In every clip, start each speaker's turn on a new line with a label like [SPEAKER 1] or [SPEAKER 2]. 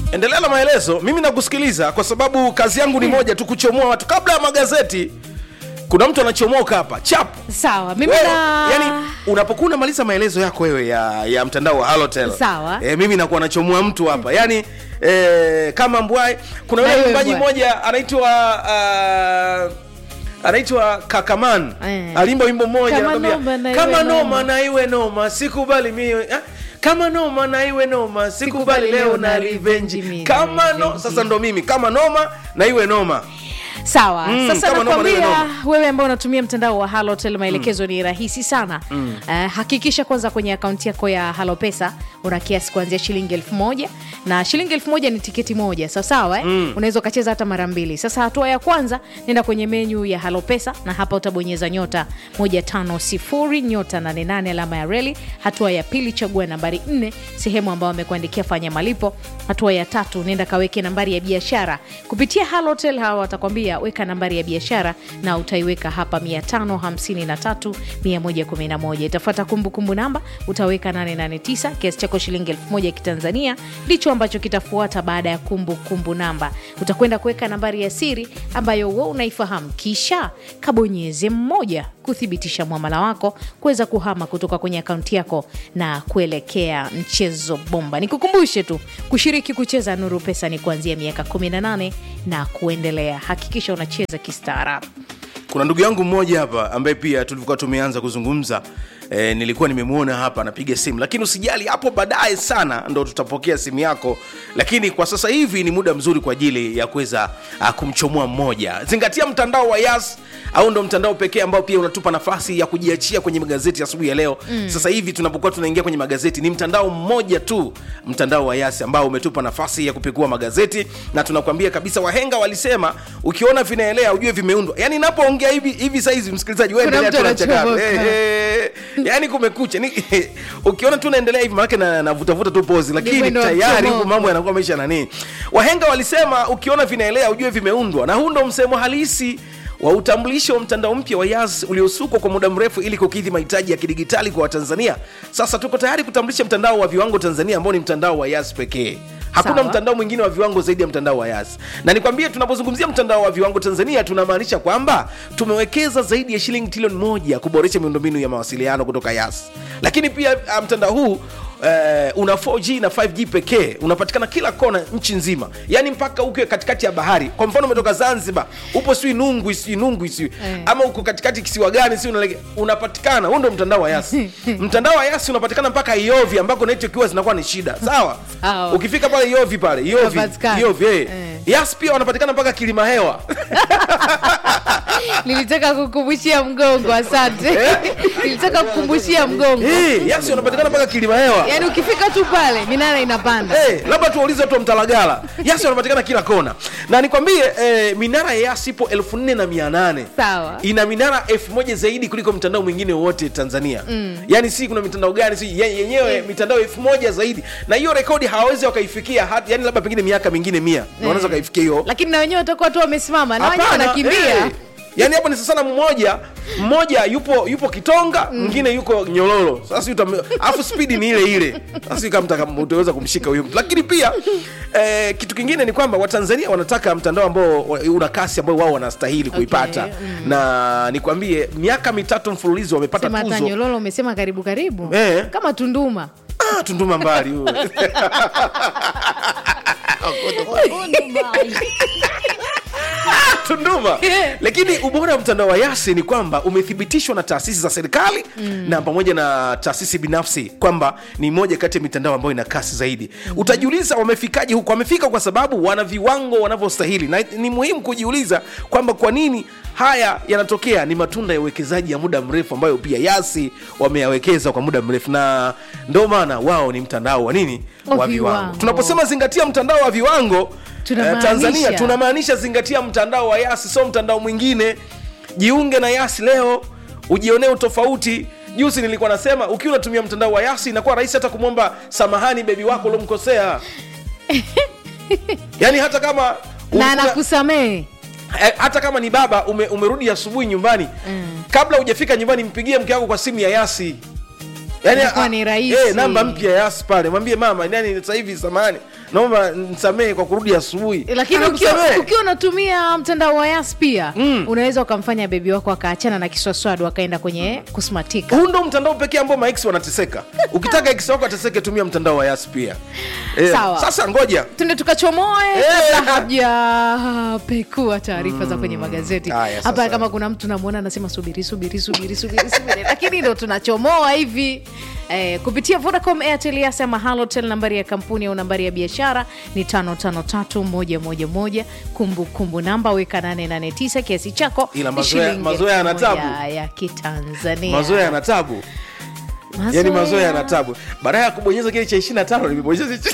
[SPEAKER 1] endelea na maelezo mimi nakusikiliza kwa sababu kazi yangu ni moja tu kuchomoa watu kabla ya magazeti kuna mtu anachomoka hapa chap
[SPEAKER 2] sawa mimi
[SPEAKER 1] Wewe,
[SPEAKER 2] na
[SPEAKER 1] yani unapokuwa unamaliza maelezo yako wewe ya, ya mtandao wa halotel
[SPEAKER 2] Sawa.
[SPEAKER 1] e, mimi nakuwa nachomoa mtu hapa yani e, kama mbwai kuna
[SPEAKER 2] Na
[SPEAKER 1] yule
[SPEAKER 2] wewe
[SPEAKER 1] mwimbaji
[SPEAKER 2] Mbwai.
[SPEAKER 1] mmoja anaitwa uh, anaitwa kakaman
[SPEAKER 2] Eh.
[SPEAKER 1] alimba wimbo mmoja
[SPEAKER 2] Kama
[SPEAKER 1] anakwambia,
[SPEAKER 2] noma na
[SPEAKER 1] kama
[SPEAKER 2] iwe
[SPEAKER 1] noma
[SPEAKER 2] noma."
[SPEAKER 1] na iwe noma sikubali mimi ah, kama noma na iwe noma sikubali
[SPEAKER 2] Sikubali
[SPEAKER 1] leo
[SPEAKER 2] leo
[SPEAKER 1] na
[SPEAKER 2] na
[SPEAKER 1] revenge
[SPEAKER 2] revenge
[SPEAKER 1] kama no
[SPEAKER 2] revenge.
[SPEAKER 1] sasa ndo mimi kama noma na iwe noma
[SPEAKER 2] sawa
[SPEAKER 1] Mm,
[SPEAKER 2] sasa
[SPEAKER 1] kama noma na iwe
[SPEAKER 2] nakwambia
[SPEAKER 1] noma.
[SPEAKER 2] wewe ambao unatumia mtandao wa halotel maelekezo ni rahisi sana Eh, hakikisha kwanza kwenye akaunti yako ya halopesa una kiasi kuanzia shilingi elfu moja na shilingi elfu moja ni tiketi moja sawasawa eh? unaweza ukacheza hata mara mbili sasa hatua ya kwanza nenda kwenye menyu ya halopesa na hapa utabonyeza nyota 150 nyota 88 alama ya reli hatua ya pili chagua nambari 4 sehemu ambayo amekuandikia fanya malipo hatua ya tatu nenda kaweke nambari ya biashara kupitia halotel hawa watakwambia weka nambari ya biashara na utaiweka hapa 553 111 itafuata kumbukumbu namba utaweka 889 kiasi chako shilingi 1000 ya kitanzania ndicho ambacho kitafuata baada ya kumbukumbu namba utakwenda kuweka nambari ya siri ambayo we unaifahamu kisha kabonyeze mmoja kuthibitisha mwamala wako kuweza kuhama kutoka kwenye akaunti yako na kuelekea mchezo bomba nikukumbushe tu kushiriki kucheza nuru pesa ni kuanzia miaka 18 na kuendelea hakikisha unacheza kistaarabu
[SPEAKER 1] kuna ndugu yangu mmoja hapa ambaye pia tulivyokuwa tumeanza kuzungumza e, nilikuwa nimemwona hapa anapiga simu lakini usijali hapo baadaye sana ndo tutapokea simu yako lakini kwa sasa hivi ni muda mzuri kwa ajili ya kuweza ah, kumchomoa mmoja zingatia mtandao wa yas au ndo mtandao pekee ambao pia unatupa nafasi ya kujiachia kwenye magazeti asubuhi ya leo mm. sasa hivi tunapokuwa tunaingia kwenye magazeti ni mtandao mmoja tu mtandao wa yas ambao umetupa nafasi ya kupekua magazeti na tunakwambia kabisa wahenga walisema ukiona vinaelea ujue vimeundwa yani napoongea hivi hivi saizi msikilizaji wewe
[SPEAKER 2] Kuna
[SPEAKER 1] endelea
[SPEAKER 2] mtu
[SPEAKER 1] tu na mchakato.
[SPEAKER 2] anachomoka.
[SPEAKER 1] Eh, eh, yani kumekucha ni, ukiona tu naendelea hivi maanake na- navutavuta tu pozi lakini
[SPEAKER 2] mwendo wa
[SPEAKER 1] tayari
[SPEAKER 2] mchomoko.
[SPEAKER 1] huku mambo yanakuwa maisha nanii wahenga walisema ukiona vinaelea ujue vimeundwa na huu ndo msemo halisi wa utambulisho wa mtandao mpya wa yas uliosukwa kwa muda mrefu ili kukidhi mahitaji ya kidigitali kwa watanzania sasa tuko tayari kutambulisha mtandao wa viwango tanzania ambao ni mtandao wa yas pekee hakuna
[SPEAKER 2] Sawa.
[SPEAKER 1] mtandao mwingine wa viwango zaidi ya mtandao wa yas na nikwambie tunapozungumzia mtandao wa viwango tanzania tunamaanisha kwamba tumewekeza zaidi ya shilingi trilioni moja kuboresha miundombinu ya mawasiliano kutoka yas lakini pia ah, mtandao huu Uh, una 4G na 5G pekee unapatikana kila kona nchi nzima yaani mpaka ukiwe katikati ya bahari kwa mfano umetoka zanzibar upo sijui nungwi sijui nungwi sijui
[SPEAKER 2] Eh.
[SPEAKER 1] ama uko katikati kisiwa gani si unapatikana huu ndo mtandao wa yasi mtandao wa yasi unapatikana mpaka iovi ambako network huwa zinakuwa ni shida sawa
[SPEAKER 2] Sawa.
[SPEAKER 1] ukifika pale iovi pale iovi
[SPEAKER 2] Unapatikana.
[SPEAKER 1] iovi eh.
[SPEAKER 2] Eh.
[SPEAKER 1] yas pia wanapatikana mpaka kilima hewa
[SPEAKER 2] nilitaka kukumbushia mgongo asante nilitaka kukumbushia mgongo
[SPEAKER 1] Eh, yasi wanapatikana mpaka kilima hewa
[SPEAKER 2] yaani ukifika tu pale minara inapanda
[SPEAKER 1] Hey, labda tuwaulize watu wa mtalagala yasi wanapatikana kila kona na nikwambie eh, minara ya yasi ipo elfu nne na mia nane
[SPEAKER 2] Sawa.
[SPEAKER 1] ina minara elfu moja zaidi kuliko mtandao mwingine wote tanzania mm. yaani si kuna mitandao gani si ye- yenyewe mitandao elfu moja zaidi na hiyo rekodi hawawezi wakaifikia hata yani labda pengine miaka mingine mia mm. wanaweza wakaifikia hiyo
[SPEAKER 2] lakini na wenyewe watakuwa tu wamesimama na wenyewe
[SPEAKER 1] Hapana,
[SPEAKER 2] wanakimbia
[SPEAKER 1] eh. yaani hapo ni sasana mmoja mmoja yupo yupo kitonga mwingine yuko nyololo sasa utam- alafu spidi ni ile ile sasa kama mtaka- utaweza kumshika huyo mtu lakini pia eh, kitu kingine ni kwamba watanzania wanataka mtandao ambao wa- una kasi ambao wao wanastahili kuipata na nikwambie miaka mitatu mfululizo wamepata
[SPEAKER 2] sema hata
[SPEAKER 1] tuzo
[SPEAKER 2] nyololo umesema karibu karibu
[SPEAKER 1] Eh.
[SPEAKER 2] kama tunduma
[SPEAKER 1] ah, tunduma mbali huyo. tunduma lakini ubora wa mtandao wa yasi ni kwamba umethibitishwa na taasisi za serikali mm. na pamoja na taasisi binafsi kwamba ni moja kati ya mitandao ambayo ina kasi zaidi mm. utajiuliza wamefikaje huku wamefika kwa sababu wana viwango wanavyostahili na ni muhimu kujiuliza kwamba kwa nini haya yanatokea ni matunda ya uwekezaji ya muda mrefu ambayo pia yasi wameyawekeza kwa muda mrefu na ndo maana wao ni mtandao wa nini
[SPEAKER 2] Wa
[SPEAKER 1] wa viwango
[SPEAKER 2] viwango.
[SPEAKER 1] tunaposema zingatia mtandao wa viwango eh,
[SPEAKER 2] Tunamaanisha-
[SPEAKER 1] tanzania tunamaanisha zingatia mtandao wa yasi sio mtandao mwingine jiunge na yasi leo ujionee utofauti juzi nilikuwa nasema ukiwa unatumia mtandao wa yasi inakuwa rahisi hata kumwomba samahani bebi wako uliomkosea yaani hata kama
[SPEAKER 2] na
[SPEAKER 1] ulikuwa-
[SPEAKER 2] anakusamehe
[SPEAKER 1] Eh, hata kama ni baba ume, umerudi asubuhi nyumbani
[SPEAKER 2] Mm.
[SPEAKER 1] kabla hujafika nyumbani mpigie mke wako kwa simu ya yasi yani,
[SPEAKER 2] Itakuwa
[SPEAKER 1] ah,
[SPEAKER 2] ni rahisi.
[SPEAKER 1] eh, namba mpya ya yas pale mwambie mama yani sasa hivi samani naomba nisamehe kwa kurudi asubuhi
[SPEAKER 2] lakini ukiwa,
[SPEAKER 1] Anakusamehe.
[SPEAKER 2] ukiwa unatumia mtandao wa yas pia mm. unaweza ukamfanya bebi wako akaachana na kiswaswadu akaenda kwenye kusmatika
[SPEAKER 1] huu ndo mtandao pekee ambao max wanateseka ukitaka x wako ateseke tumia mtandao wa yas pia eh,
[SPEAKER 2] Sawa.
[SPEAKER 1] sasa ngoja
[SPEAKER 2] tunde tukachomoe
[SPEAKER 1] Eh.
[SPEAKER 2] kabla hajapekua taarifa za kwenye magazeti
[SPEAKER 1] Haya,
[SPEAKER 2] hapa
[SPEAKER 1] sasa.
[SPEAKER 2] kama kuna mtu namwona anasema subiri subiri subiri subiri subiri lakini ndo tunachomoa hivi Eh, kupitia vodacom airtel yasema halotel nambari ya kampuni au nambari ya biashara ni 553111 kumbukumbu namba weka 889 kiasi chako
[SPEAKER 1] Ila
[SPEAKER 2] ni
[SPEAKER 1] mazoea-
[SPEAKER 2] shilingi
[SPEAKER 1] mazoea yana
[SPEAKER 2] elfu moja
[SPEAKER 1] tabu.
[SPEAKER 2] ya kitanzania
[SPEAKER 1] mazoea yana tabu yani mazoea yana tabu baada ya kubonyeza kile cha 25 nimebonyeza hichi-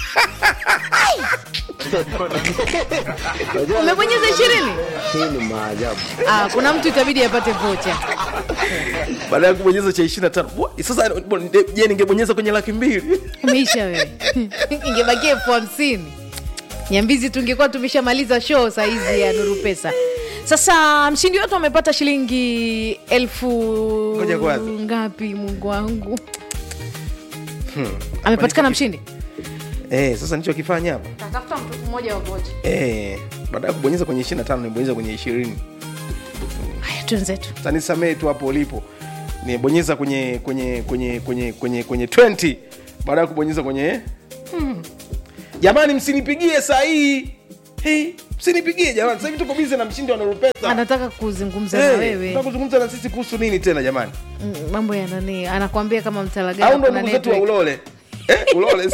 [SPEAKER 2] umebonyeza ishirini
[SPEAKER 3] Hii ni maajabu.
[SPEAKER 2] ah, kuna mtu itabidi apate vocha
[SPEAKER 1] baada ya kubonyeza cha 25 Wa- sasa je ningebonyeza kwenye laki mbili
[SPEAKER 2] umeisha wewe ingebakia elfu hamsini nyambizi tungekuwa tumeshamaliza show saizi ya nuru pesa sasa mshindi wetu amepata shilingi elfu
[SPEAKER 1] Ngoja kwanza.
[SPEAKER 2] ngapi mungu wangu amepatikana mshindi
[SPEAKER 1] eh, sasa nichokifanya hapa
[SPEAKER 2] tatafuta mtu mmoja wa vocha
[SPEAKER 1] eh, baada ya kubonyeza kwenye 25 nimebonyeza kwenye 20
[SPEAKER 2] haya twenzetu
[SPEAKER 1] sasa nisamee tu hapo ulipo nibonyeza kwenye kwenye kwenye kwenye kwenye kwenye 20 baada ya kubonyeza kwenye jamani msinipigie saa hii hey, msinipigie jamani sasa hivi tuko bizi na mshindi wa Nuru Pesa
[SPEAKER 2] anataka kuzungumza na
[SPEAKER 1] Eh,
[SPEAKER 2] wewe
[SPEAKER 1] tunataka kuzungumza na sisi kuhusu nini tena jamani
[SPEAKER 2] Mm, mambo ya nani anakwambia kama
[SPEAKER 1] au
[SPEAKER 2] mtalagana
[SPEAKER 1] ndo
[SPEAKER 2] kuna
[SPEAKER 1] ndugu zetu wa
[SPEAKER 2] network.
[SPEAKER 1] ulole eh, ulole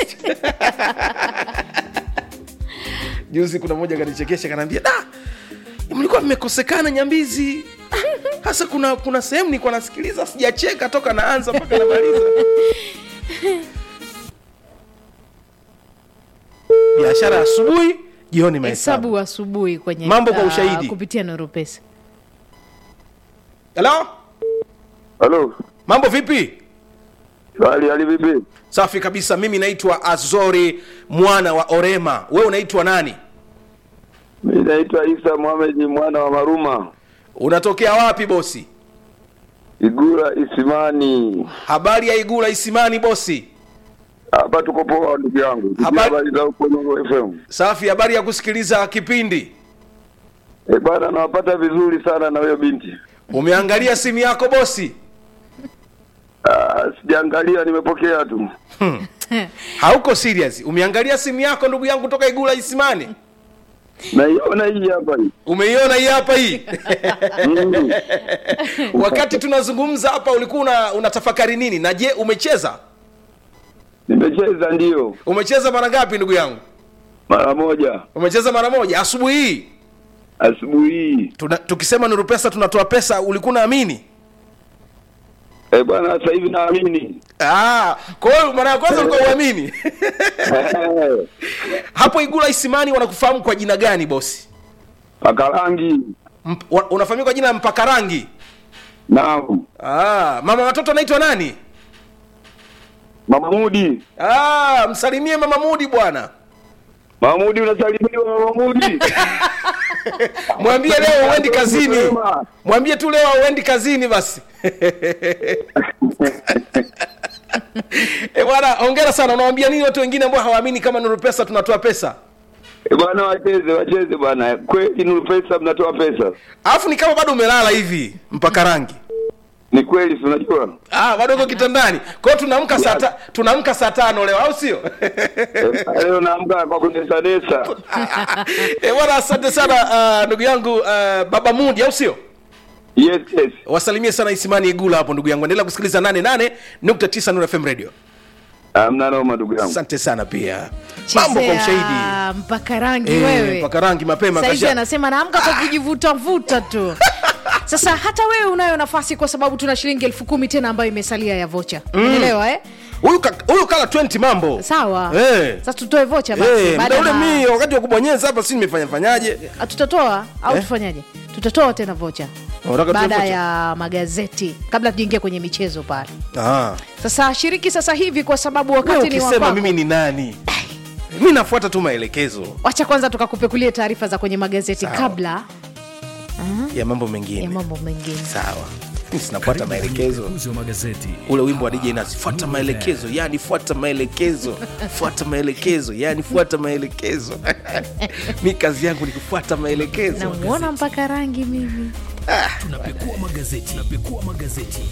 [SPEAKER 1] juzi kuna mmoja kanichekesha kanaambia da mlikuwa mmekosekana nyambizi hasa kuna kuna sehemu nilikuwa nasikiliza sijacheka toka naanza mpaka namaliza biashara ya asubuhi jioni mahesabu
[SPEAKER 2] hesabu asubuhi kwenye
[SPEAKER 1] Mambo kwa
[SPEAKER 2] ah,
[SPEAKER 1] ushahidi.
[SPEAKER 2] kupitia nuru pesa
[SPEAKER 1] halo
[SPEAKER 4] Halo,
[SPEAKER 1] mambo vipi
[SPEAKER 4] hali hali vipi?
[SPEAKER 1] safi kabisa mimi naitwa azori mwana wa orema wewe unaitwa nani
[SPEAKER 4] Mi naitwa Isa Mohamed mwana wa Maruma,
[SPEAKER 1] unatokea wapi bosi
[SPEAKER 4] Igura Isimani.
[SPEAKER 1] habari ya igula isimani bosi
[SPEAKER 4] Hapa tuko poa ndugu yangu. Tukia
[SPEAKER 1] Habari-
[SPEAKER 4] Habari za huko Nuru FM.
[SPEAKER 1] safi habari ya kusikiliza kipindi
[SPEAKER 4] Eh bana, nawapata vizuri sana na huyo binti.
[SPEAKER 1] umeangalia simu yako bosi
[SPEAKER 4] Ah, sijaangalia, nimepokea tu.
[SPEAKER 1] hauko serious umeangalia simu yako ndugu yangu toka igula isimani
[SPEAKER 4] Naiona hii hapa hii.
[SPEAKER 1] umeiona hii hapa hii
[SPEAKER 4] Mm.
[SPEAKER 1] wakati tunazungumza hapa ulikuwa una, unatafakari nini na je umecheza
[SPEAKER 4] Nimecheza ndio
[SPEAKER 1] umecheza mara ngapi ndugu yangu
[SPEAKER 4] mara moja
[SPEAKER 1] umecheza mara moja asubuhi hii
[SPEAKER 4] asubuhi hii.
[SPEAKER 1] Tuna, tukisema nuru pesa tunatoa pesa ulikuwa unaamini
[SPEAKER 4] Eh bwana, sasa hivi naamini.
[SPEAKER 1] Ah, kwa hiyo mara ya kwanza ulikuwa uamini
[SPEAKER 4] Eh,
[SPEAKER 1] hapo igula isimani wanakufahamu kwa jina gani bosi
[SPEAKER 4] Paka rangi.
[SPEAKER 1] Mp, wa- unafahamika kwa jina la mpaka rangi
[SPEAKER 4] Naam.
[SPEAKER 1] ah, mama watoto anaitwa nani
[SPEAKER 4] Mama Mudi.
[SPEAKER 1] ah, msalimie mama mudi bwana
[SPEAKER 4] Mama Mudi unasalimiwa Mama Mudi.
[SPEAKER 1] mwambie leo uendi kazini
[SPEAKER 4] Mapema.
[SPEAKER 1] mwambie tu leo auendi kazini basi e bwana ongera sana unawambia nini watu wengine ambao hawaamini kama nuru pesa tunatoa pesa
[SPEAKER 4] Eh bwana, wacheze wacheze bwana, kweli Nuru Pesa mnatoa pesa.
[SPEAKER 1] alafu ni kama bado umelala hivi mpaka rangi
[SPEAKER 4] Ni kweli, si unajua
[SPEAKER 1] ah, bado uko kitandani kwao tunaamka saa ta- tunaamka saa tano leo au sio
[SPEAKER 4] Eh, leo naamka kwa kunesanesa.
[SPEAKER 1] e bwana asante sana ah, ndugu yangu ah, baba mudi au sio
[SPEAKER 4] Yes, yes.
[SPEAKER 1] wasalimie sana isimani igula hapo ndugu yangu endelea kusikiliza 88.9 Nuru fm radio
[SPEAKER 4] Amna noma ndugu yangu.
[SPEAKER 1] asante sana pia mambo kwa
[SPEAKER 2] Chezea
[SPEAKER 1] ushahidi
[SPEAKER 2] mpaka rangi
[SPEAKER 1] Eh,
[SPEAKER 2] wewe
[SPEAKER 1] mpaka rangi mapema
[SPEAKER 2] saizi
[SPEAKER 1] kasha-
[SPEAKER 2] anasema naamka kwa kujivutavuta tu sasa hata wewe unayo nafasi kwa sababu tuna shilingi elfu kumi tena ambayo imesalia ya vocha unaelewa eh?
[SPEAKER 1] huyu ka- huyu kala 20 mambo
[SPEAKER 2] sawa
[SPEAKER 1] Eh.
[SPEAKER 2] sasa tutoe vocha basi
[SPEAKER 1] Eh,
[SPEAKER 2] baada
[SPEAKER 1] muda ule
[SPEAKER 2] ya-
[SPEAKER 1] mi wakati wa kubonyeza hapa si nimefanya fanyaje
[SPEAKER 2] Ah, tutatoa au
[SPEAKER 1] Eh?
[SPEAKER 2] tufanyaje tutatoa tena vocha
[SPEAKER 1] Unataka tutoe
[SPEAKER 2] baada
[SPEAKER 1] vocha?
[SPEAKER 2] ya magazeti kabla tujaingia kwenye michezo pale
[SPEAKER 1] Ah.
[SPEAKER 2] sasa shiriki sasa hivi kwa sababu
[SPEAKER 1] Wewe
[SPEAKER 2] wakati ni
[SPEAKER 1] ukisema
[SPEAKER 2] wakwako
[SPEAKER 1] mimi ni nani mi nafuata tu maelekezo
[SPEAKER 2] wacha kwanza tukakupekulie taarifa za kwenye magazeti
[SPEAKER 1] Sawa.
[SPEAKER 2] kabla
[SPEAKER 1] ya mambo mengine
[SPEAKER 2] ya mambo mengine
[SPEAKER 1] sawa sinafuata maelekezo
[SPEAKER 3] Uzi wa magazeti
[SPEAKER 1] ule wimbo wa DJ Nas, fuata maelekezo, yani fuata maelekezo, fuata maelekezo, yani fuata maelekezo. mi kazi yangu ni kufuata maelekezo.
[SPEAKER 2] namuona mpaka rangi mimi
[SPEAKER 3] tunapekua magazeti tunapekua magazeti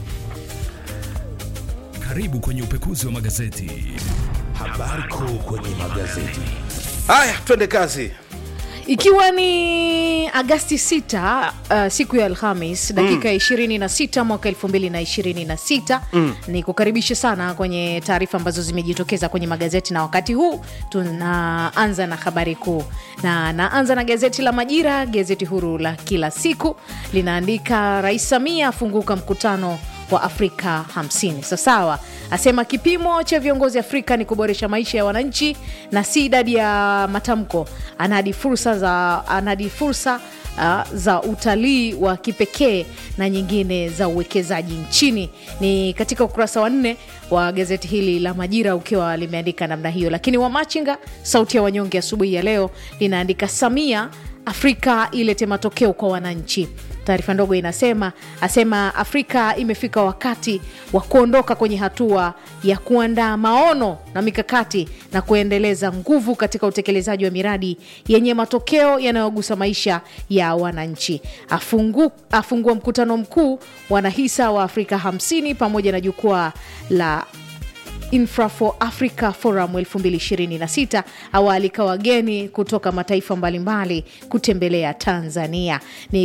[SPEAKER 3] karibu kwenye upekuzi wa magazeti habari kuu kwenye magazeti
[SPEAKER 1] Haya, twende kazi.
[SPEAKER 2] ikiwa ni agasti 6 uh, siku ya alhamis dakika 26 mwaka 2026 mm. ni kukaribisha sana kwenye taarifa ambazo zimejitokeza kwenye magazeti na wakati huu tunaanza na habari kuu na naanza na gazeti la majira gazeti huru la kila siku linaandika rais samia afunguka mkutano wa Afrika 50. Sawasawa, asema kipimo cha viongozi Afrika ni kuboresha maisha ya wananchi na si idadi ya matamko. Anadi fursa za, anadi fursa uh, za utalii wa kipekee na nyingine za uwekezaji nchini. Ni katika ukurasa wa nne wa gazeti hili la Majira ukiwa limeandika namna hiyo, lakini Wamachinga, sauti ya wanyonge, asubuhi ya leo linaandika Samia Afrika ilete matokeo kwa wananchi. Taarifa ndogo inasema asema Afrika imefika wakati wa kuondoka kwenye hatua ya kuandaa maono na mikakati na kuendeleza nguvu katika utekelezaji wa miradi yenye matokeo yanayogusa maisha ya wananchi. Afungu, afungua mkutano mkuu wanahisa wa Afrika 50 pamoja na jukwaa la Infra for Africa Forum 2026 awaalika wageni kutoka mataifa mbalimbali kutembelea Tanzania. Ni